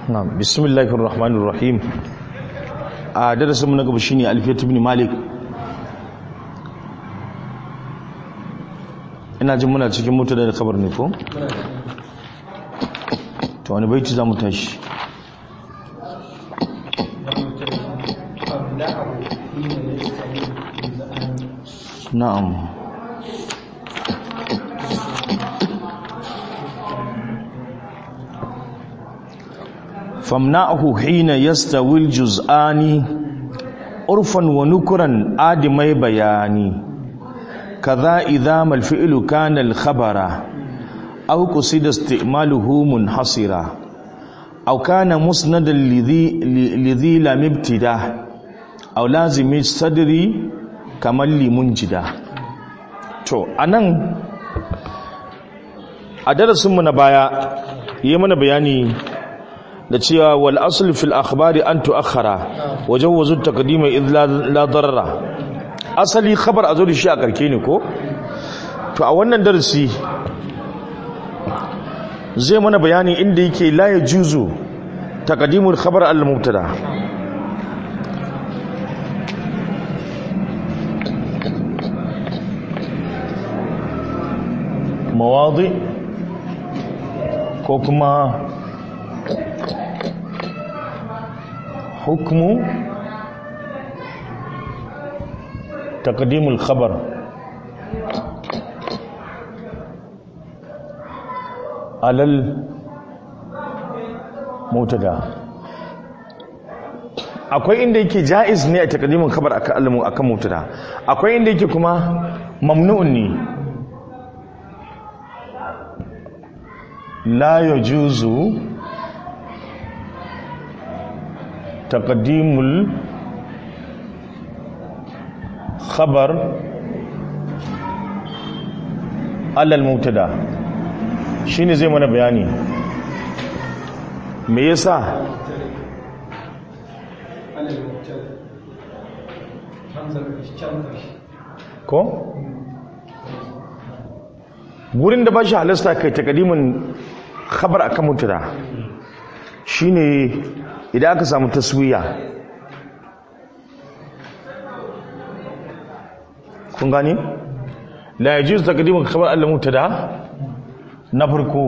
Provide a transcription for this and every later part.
na bismillahir rahmanir rahim a darasin mu na gaba shine alfiyat ibn malik ina jin muna cikin mutu da kabar ne ko to wani baiti za mu tashi na'am famna'ahu hina yastawil juz'ani urfan wa nukuran adimai bayani kaza idza mal fi'lu kana al khabara aw qusida isti'maluhu munhasira aw kana musnadan lidhi lidhi lam ibtida aw lazimi sadri kamal limunjida to anan a darasinmu na baya yi mana bayani da cewa wal asl fil akhbari an tuakhara wajawazu taqdima id la darara asali khabar azo da shi a karke ne ko to a wannan darasi zai mana bayani inda yake la yajuzu taqdimul khabar al mubtada mawadi ko kuma حكم تقديم الخبر على المبتدا akwai inda yake jaiz ne a takaddimin khabar akan akan mubtada akwai inda yake kuma mamnu'un ne la yajuzu تقديم الخبر على المبتدا shine zai mana bayani me yasa ko gurin da ba shi halasta kai takadimin khabar akan mubtada shine idan aka samu taswiya kun gani la yajuz taqdimu khabar al-mubtada na farko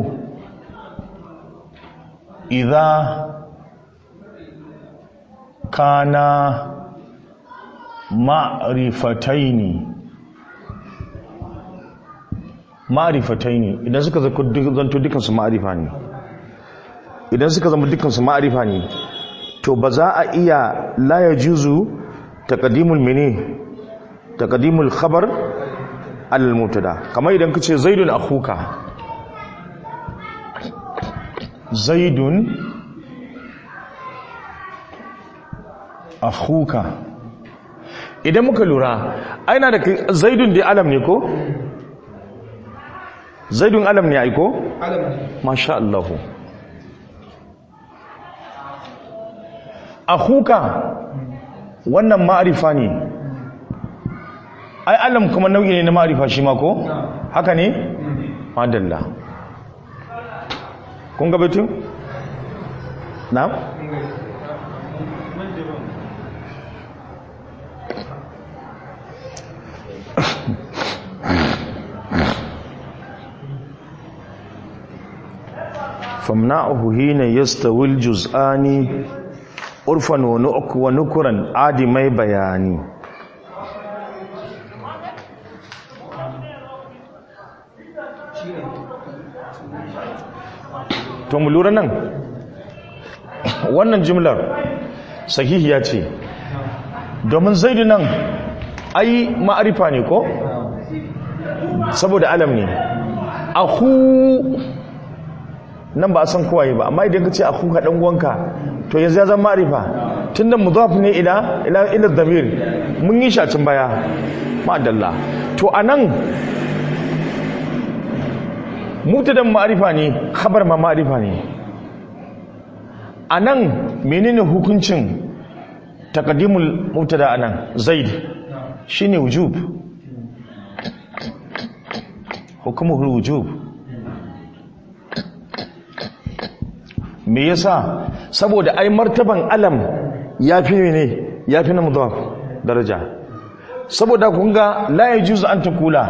idza kana ma'rifataini ma'rifataini idan suka zanto dukansu ma'rifa ne idan suka zama dukansu ma'arifa ne to ba za a iya la ya juzu taqdimul mene taqdimul khabar alal mubtada kamar idan kace zaidun akhuka zaidun akhuka idan muka lura aina da zaidun da alam ne ko zaidun alam ne ai ko alam masha Allah akhuka wannan ma'arifa ne ai alam kuma nau'i ne na ma'arifa shi ma ko haka ne madalla kun ga batun na famna'uhu hina yastawil juz'ani urfan wa nukuran adimai bayani to mu lura nan wannan jimlar sahihiya ce domin zaidu nan ai ma'arifa ne ko saboda alam ne ahu nan ba a san kowaye ba amma idan ka ce aku ka dan uwanka to yanzu ya zama ma'arifa tunda mudaf ne ila ila ila dhamir mun yi shi a can baya ma'adalla to anan mubtadan ma'arifa ne khabar ma ma'arifa ne anan menene hukuncin taqdimul mubtada anan zaid shine wujub hukumuhul wujub me yasa saboda ai martaban alam ya fi ne ya fi na mudaf daraja saboda kun ga la yajuzu an takula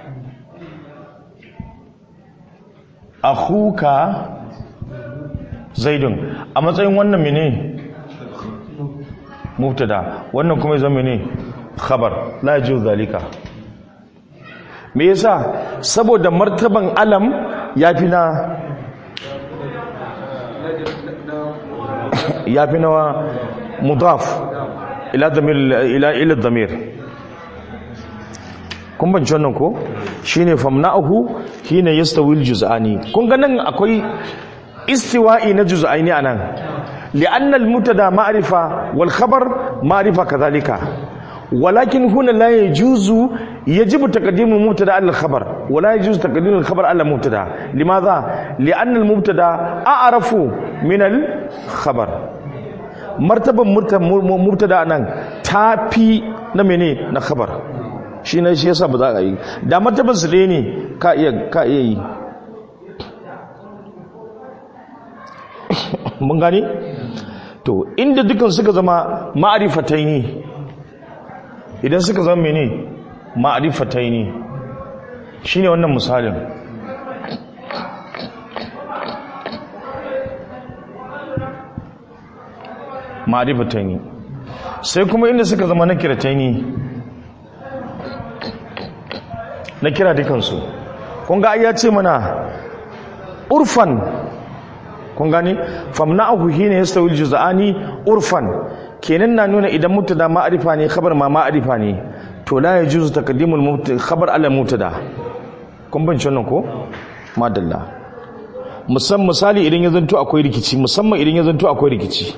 akhuka zaidun a matsayin wannan mene mubtada wannan kuma ya zama mene khabar la yajuzu zalika me yasa saboda martaban alam ya fi na ya fi na mudaf ila damir ila ila damir kun banci wannan ko shine famna'uhu hina yastawi aljuz'ani kun ga nan akwai istiwa'i na juz'aini anan li'anna almutada ma'rifa wal khabar ma'rifa kadhalika ولكن هنا لا يجوز يجب تقديم المبتدا على الخبر ولا يجوز تقديم الخبر على المبتدا لماذا لان المبتدا اعرف من الخبر مرتبه مبتدا nan tafi na mene na khabar shi ne shi yasa ba za ka yi da martaban su ɗaya ne ka iya ka iya yi mun gani to inda dukan suka zama ma'arifatai ne idan suka zama mene ma'arifatai ne shine wannan misalin ma'arifatai ne sai kuma inda suka zama na kiratai ne na kira dukansu kun ga ya ce mana urfan kun gani famna'ahu hina yastawil juz'ani urfan kenan na nuna idan mutada ma'arifa ne khabar ma ma'arifa ne to la yajuzu taqdimul mubtada khabar ala mubtada kun ban wannan ko madalla musamman misali idan ya zanto akwai rikici musamman idan ya zanto akwai rikici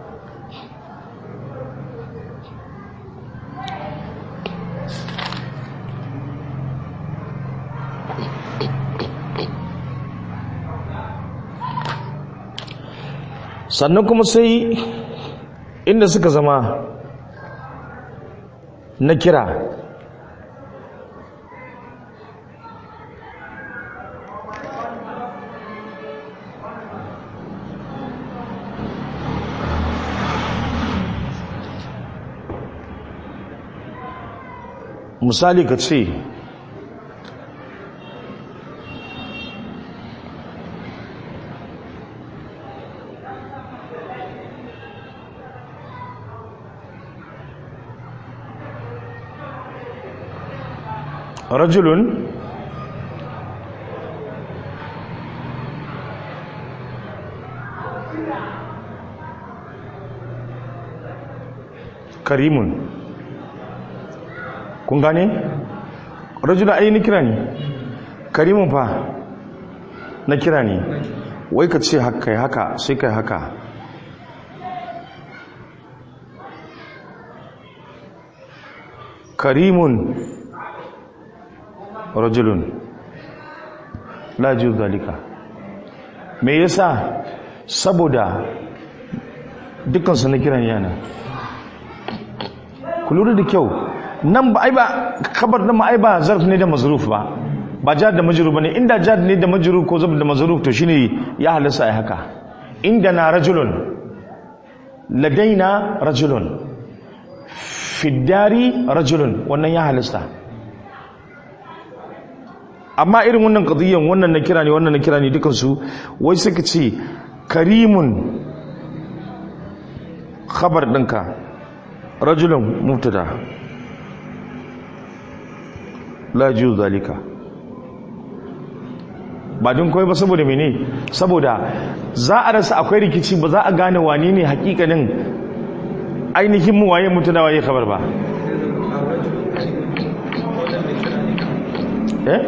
sannan kuma sai inda suka zama na kira misali ka ce رجل karimun kun gane rajula ai na kira ne karimun fa na kira ne wai ka ce haka haka sai kai haka karimun rajulun la yajuz zalika me yasa saboda dukkan su na kiran yana ku lura da kyau nan ba ai ba kabar nan ai ba zarf ne da mazruf ba ba jad da majrur bane inda jad ne da majrur ko zab da mazruf to shine ya halasa ai haka inda na rajulun ladaina rajulun fiddari rajulun wannan ya halasta amma irin wannan qadiyan wannan na kira ne wannan na kira ne dukan su wai suka ce karimun khabar ɗinka rajulun mubtada la ju zalika ba din koyi ba saboda mene saboda za a rasa akwai rikici ba za a gane wani ne hakikanin ainihin mu waye mutuna waye khabar ba eh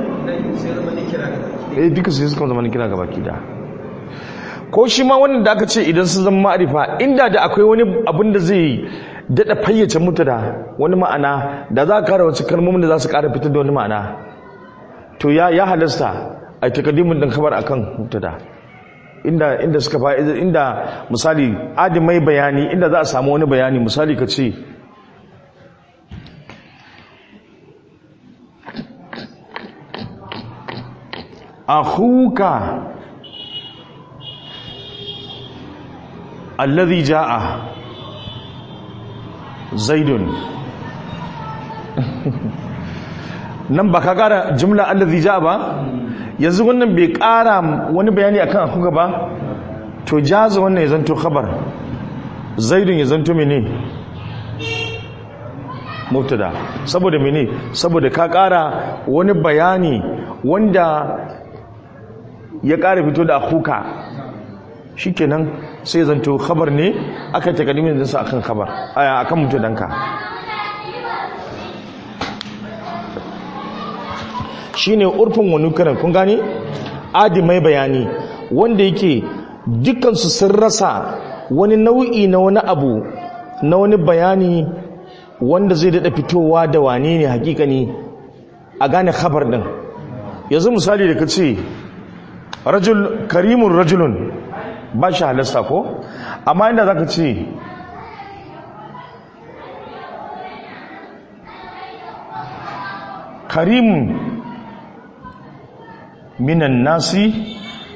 eh duka su suka zama kira gaba ki da ko shi ma wannan da aka ce idan sun zama ma'arifa inda da akwai wani abin da zai daɗa fayyace mutu da wani ma'ana da za a kara wasu kalmomin da za su kara fitar da wani ma'ana to ya ya halasta a takaddimin din kamar akan mutu da inda inda suka fa inda misali adimai bayani inda za a samu wani bayani misali ka ce akhuka allazi ja'a zaidun nan ba ka kara jumla allazi ja'a ba yanzu wannan bai kara wani bayani akan akuka ba to jaza wannan ya zanto khabar zaidun ya zanto mene mubtada saboda mene saboda ka kara wani bayani wanda ya kara fito da akuka shikenan sai zanto khabar ne aka takaddimin dinsa akan khabar aya akan mubtadanka shine urfin wani karan kun gane adi mai bayani wanda yake dukansu sun rasa wani nau'i na wani abu na wani bayani wanda zai daɗa fitowa da wane ne hakikani a gane khabar ɗin yanzu misali da ka ce rajul karimun rajulun ba shi halasta ko amma inda za ka ce karimun minan nasi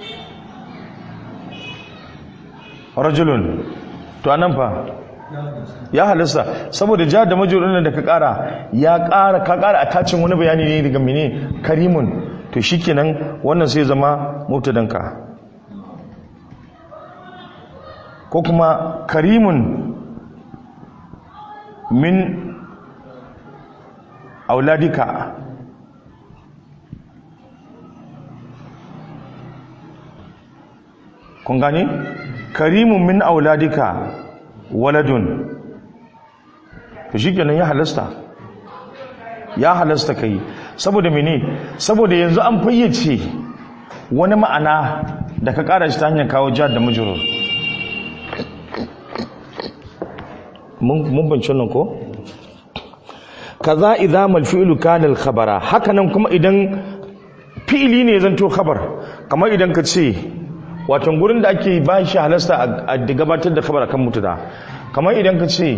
rajulun to anan fa ya halasta saboda ja da majulun da ka kara ya kara ka kara attachin wani bayani ne daga mene karimun to shikenan wannan sai zama mubtadanka ko kuma karimun min auladika kun gani karimun min auladika waladun to shikenan ya halasta ya halasta kai saboda mene saboda yanzu an fayyace wani ma'ana da ka kara shi ta hanyar kawo jihar da majurur mun banci nan ko kaza idza mal fi'lu kana al khabara hakanan kuma idan fi'ili ne zanto khabar kamar idan ka ce wato gurin da ake ba shi halasta a gabatar da khabar kan mutuda kamar idan ka ce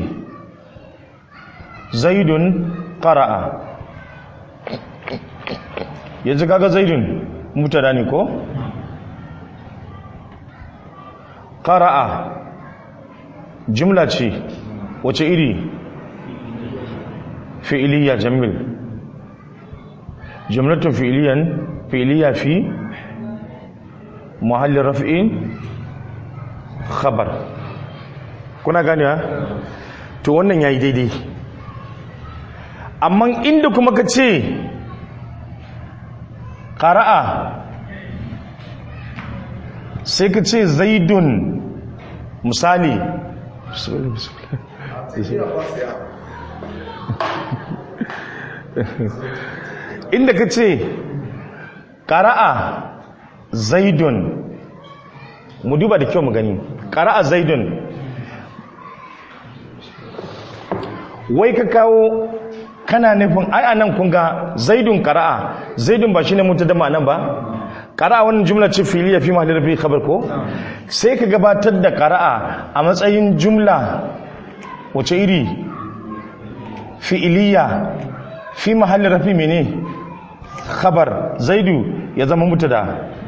zaidun qara'a yanzu kaga zaidun mutada ne ko qara'a jumla ce wace iri fi'iliya jamil jumlatun fi'iliyan fi'iliya fi muhallin raf'in khabar kuna gani ha to wannan yayi daidai amma inda kuma ka ce qara'a sai ka ce zaidun misali inda ka ce ƙara'a zaidun mu duba da kyau mu gani ƙara'a zaidun wai ka kawo kana nufin ai anan kun ga zaidun ƙara'a zaidun ba shi ne mutu da ma'anan ba ƙara'a wannan jumla ce fili ya fi mahalar fi khabar ko sai ka gabatar da ƙara'a a matsayin jumla wace iri fi'iliya fi mahallin rafi mene khabar zaidu ya zama mutada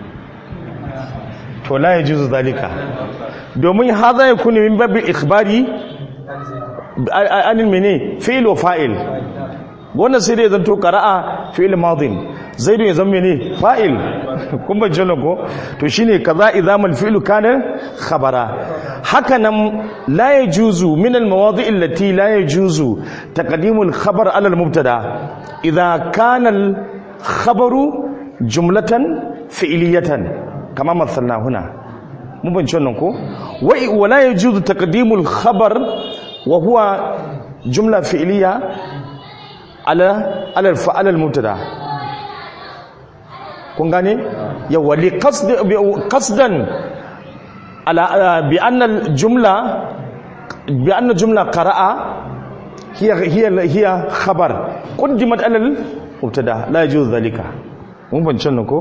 to la yajuzu zalika domin hadha yakunu min babi ikhbari anil mene fi'l wa fa'il wannan sai dai zanto qara'a fi'l madin zaidu ya zama mene fa'il kun ban jalo ko to shine kaza idzamal fi'lu kana khabara haka nan la yajuzu min al mawadi' allati la yajuzu taqdimu al khabar ala al mubtada idza kana al khabaru jumlatan fi'liyatan kama mathalna huna mun ban wannan ko wa wala yajuzu taqdimu al khabar wa huwa jumla fi'liya ala ala al fa'al al mubtada kun gane yawa li qasdan ala bi anna jumla bi anna jumla qara'a hiya hiya hiya khabar qaddimat ala al mubtada la yajuz dhalika mun bancin nan ko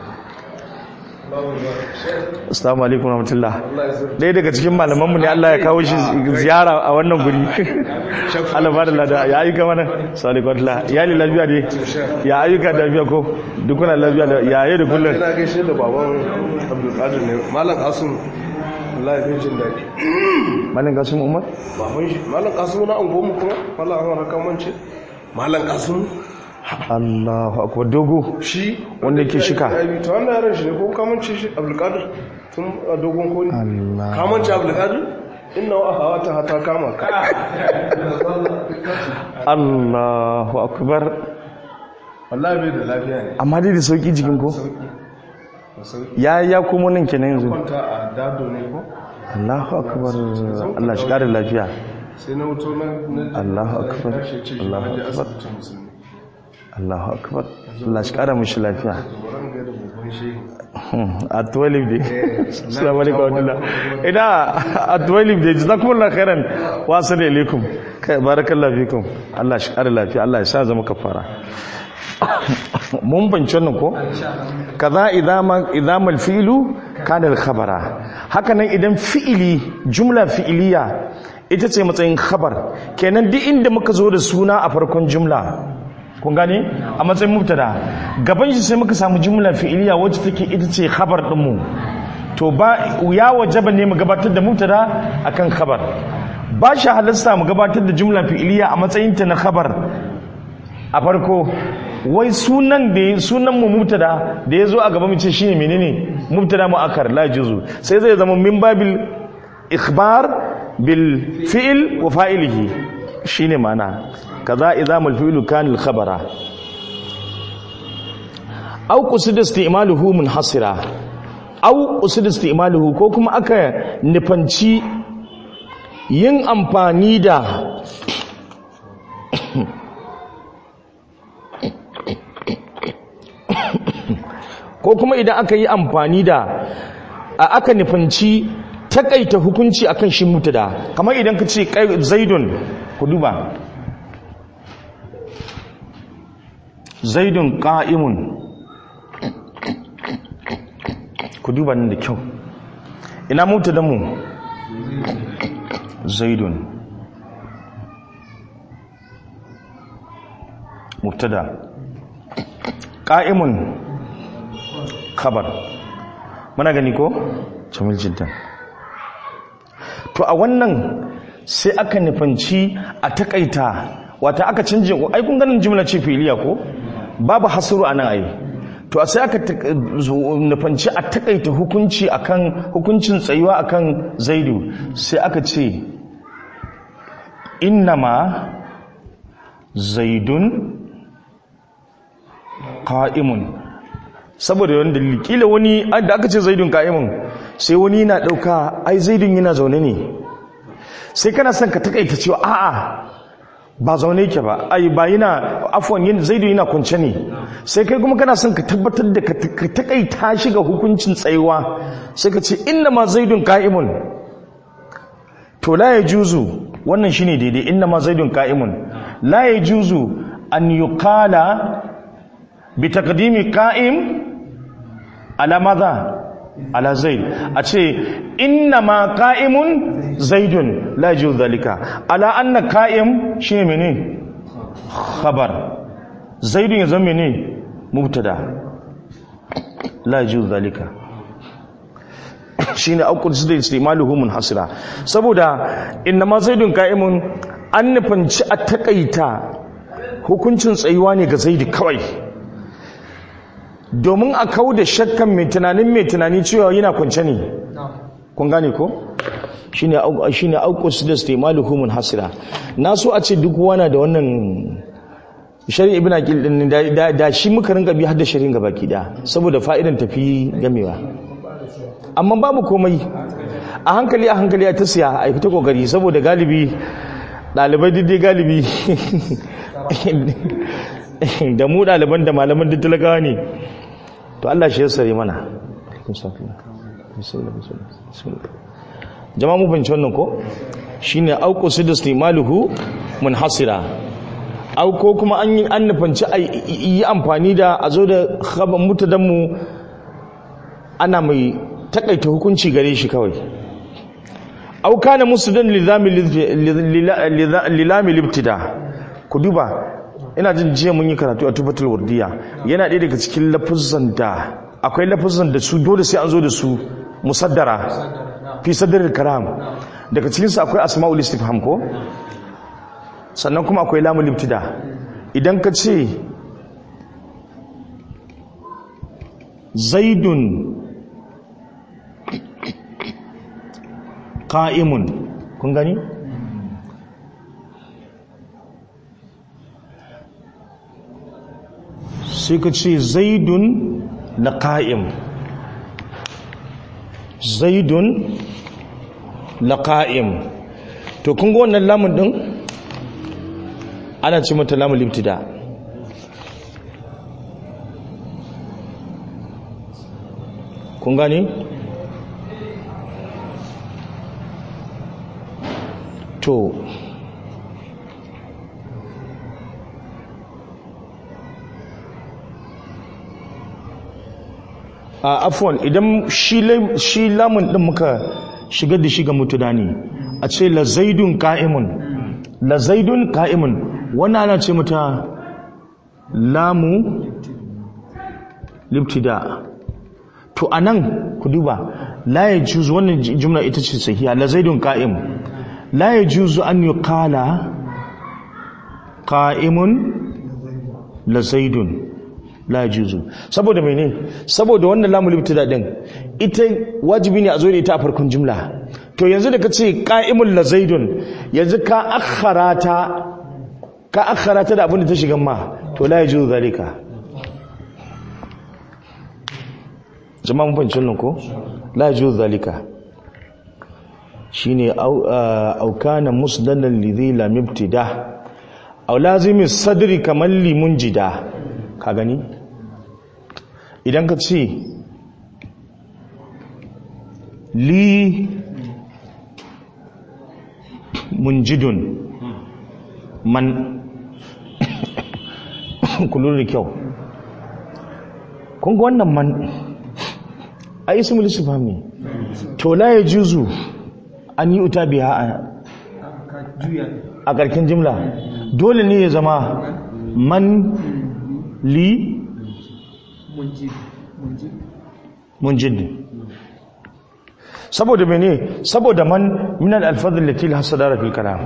Assalamu alaikum warahmatullah. Dai daga cikin malaman mu ne Allah ya kawo shi ziyara a wannan guri. Allah ba da lada ya ayyuka mana. Assalamu alaikum. Ya li lafiya ne. Ya ayyuka da lafiya ko dukkan lafiya da yaye da kullun. Ina gaishe da baban Abdul Qadir ne. Malam Asim Allah ya fi jin daɗi malin kasim umar baban shi malam kasimu na angonmu kuma malam an haka mance malam kasimu allahu akwai dogo shi Wanda yake shika. Ya yi- ta wannan yaran shi ne ko kamance shi abdulkadir tun a dogon koli Allah. kamance abdulkadir inna wa hawa ta hata kama ka allahu akbar wallahi bai da lafiya ne amma dai da sauki jikin ko Da sauki ya ya komo nan kenan yanzu kwanta a dado ne ko allahu akbar allah shi kare lafiya sai na wuto na na- Allahu na- akbar. tashi ce shi Allahu ma je akbar. asibitin musulmi allahu akbar allah shi kare mishi lafiya wurin ga da babban shehi a 12 day assalamu alaikum wa rahmatullah ina a 12 day jazakumullahu khairan wa assalamu alaikum kai barakallahu fikum Allah shi kare lafiya Allah ya sa zama kafara mun banci wannan ko kaza idama idama alfi'lu kana al-khabara haka nan idan fi'ili jumla fi'iliya ita ce matsayin khabar kenan duk inda muka zo da suna a farkon jumla kun gane a matsayin mubtada gaban shi sai muka samu jumla fi'iliya wacce take ita ce khabar din mu to ba ya wajaba ne mu gabatar da mubtada akan khabar ba shi halasta mu gabatar da jumla fi'iliya a matsayin ta na khabar a farko wai sunan da sunan mu mubtada da yazo a gaba mu ce shine menene mubtada muakkar la juzu sai zai zama min babil ikhbar bil fi'l wa fa'ilihi shine ma'ana kaza idamul fi'lu kana al khabara aw qusida isti'maluhu munhasira aw qusida isti'maluhu ko kuma aka nufanci yin amfani da ko kuma idan aka yi amfani da a aka nufanci takaita hukunci akan shi mutada kamar idan ka ce kai- zaidun ku duba zaidun qa'imun ku duba nan da kyau ina mutadan mu zaidun mubtada qa'imun khabar muna gani ko jamil jiddan to a wannan sai aka nufanci a takaita wata aka canje ai kun ganin jimla ce filiya ko babu hasuru anan ai to sai aka tak- zo- nufanci a takaita hukunci akan hukuncin tsayuwa akan zaidu sai aka ce innama zaidun qa'imun saboda wani dalili kila wani da aka ce zaidun qa'imun sai wani yana dauka ai zaidun yana zaune ne sai kana son ka takaita cewa a'a ba zaune yake ba ai ba yana afwan yin zaidu yana kwance ne sai kai kuma kana son ka tabbatar da ka ka takaita shi ga hukuncin tsayuwa sai ka ce inna ma zaidun qa'imun to la yajuzu wannan shine daidai inna ma zaidun qa'imun la yajuzu an yuqala bi taqdimi qa'im ala madha ala zaid a ce inna ma qa'imun zaidun la yajuzu dhalika ala anna qa'im shine mene khabar zaidun ya zama mene mubtada la yajuzu dhalika shine aukul su da istimaluhu munhasira saboda innama zaidun qa'imun an nufanci a takaita hukuncin tsayuwa ne ga zaidi kawai domin a kau da shakkan mai tunanin mai tunani cewa yana kwance ne kun gane ko shine au shine aukul su da istimaluhu munhasira na so a ce duk wana da wannan shari'a ibn aqil din da, da, da shi muka rinka bi har da shari'in gabaki da saboda fa'idan tafi gamewa amma babu komai a hankali a hankali a ta siya a fita kokari saboda galibi ɗalibai daidai galibi da mu ɗaliban da malaman duk talakawa ne to Allah shi ya sare mana jama'a mu fahimci wannan ko shine auku su da stimaluhu munhasira au ko kuma an yi an nufanci a yi amfani da a zo da khabar mutadanmu ana mai takaita hukunci gare shi kawai au kana musdan lilami lilami libtida ku duba ina jin jiya mun yi karatu a tufatul wardiya yana ɗaya daga cikin lafuzan da akwai lafuzan da su dole sai an zo da su musaddara fi sadril kalam daga cikin su akwai asma'ul istifham ko sannan kuma akwai lamul ibtida idan ka ce zaidun qa'imun kun gani sai ka ce zaidun na ƙa'im zaidun na ƙa'im to kun ga wannan lamun ɗin ana ce mata lamun libtida kun gani to a afwan idan shi lamun din muka shigar da shi ga mutuda ne a ce la zaidun ka'imun la zaidun ka'imun wannan ana ce mata lamu libtida to anan ku duba la yajuzu wannan jumla ita ce sahiha la zaidun ka'im la yajuzu an yuqala qa'imun la zaidun la juzu saboda mene saboda wannan lamul ibtida din ita wajibi ne a zo da ita a farkon jumla to yanzu da kace qa'imul la zaidun yanzu ka akharata ka akharata da abin da ta shiga ma to la yajuzu zalika jama'a mun fahimci nan ko la yajuzu zalika shine au au kana musdadan lidhi lam ibtida aw lazimi sadri kaman limun jida ka gani idan ka ce li munjidun man kullu da kyau kunga wannan man a ismul istifham ne to la yajuzu an yi uta biya a karkin jimla dole ne ya zama man li munjid saboda mene saboda man min al-alfaz allati la sadara fil kalam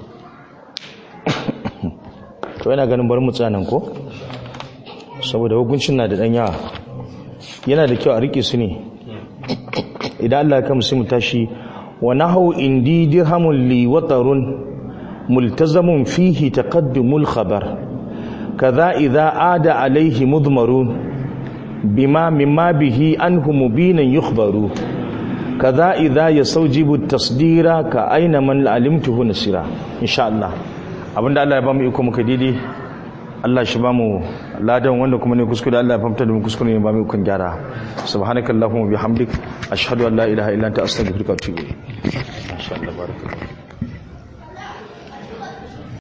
to yana ganin bari mu tsanan ko saboda hukuncin na da dan yawa yana da kyau a rike su ne idan Allah ya kama sai mu tashi wa nahu indi dirhamun li watarun multazamun fihi taqaddumul khabar kaza idza ada alaihi mudmarun bima mimma bihi anhu mubinan yukhbaru kaza idza yasawjibu tasdira ka aina man alimtuhu nasira insha Allah abinda Allah ya bamu iko muka didi Allah shi bamu ladan wanda kuma ne kuskure Allah ya famta da mu kuskure ne bamu ikon gyara subhanakallahumma bihamdik ashhadu an la ilaha illa anta astaghfiruka wa atubu ilayk insha Allah barakallahu